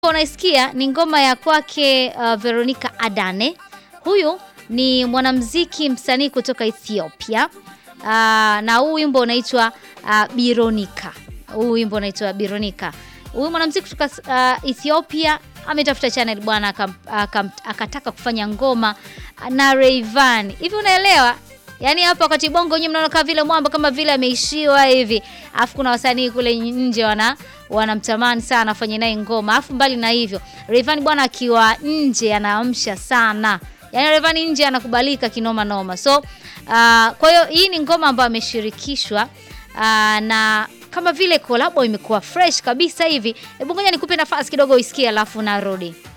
Unaisikia ni ngoma ya kwake uh, Veronica Adane. Huyu ni mwanamuziki msanii kutoka Ethiopia. Uh, na huu wimbo unaitwa uh, Bironika. Huu wimbo unaitwa Bironika. Huyu mwanamuziki kutoka uh, Ethiopia ametafuta channel bwana akam- akam- akataka kufanya ngoma na Rayvanny. Hivi unaelewa? Yaani hapa wakati bongo nyinyi mnaona kama vile mwamba kama vile ameishiwa hivi. Alafu kuna wasanii kule nje wana wanamtamani sana afanye naye ngoma. Alafu mbali na hivyo, Rayvanny bwana akiwa nje anaamsha sana. Yaani Rayvanny nje anakubalika kinoma noma. So uh, kwa hiyo hii ni ngoma ambayo ameshirikishwa uh, na kama vile kolabo imekuwa fresh kabisa hivi. Hebu ngoja nikupe nafasi kidogo uisikie alafu narudi.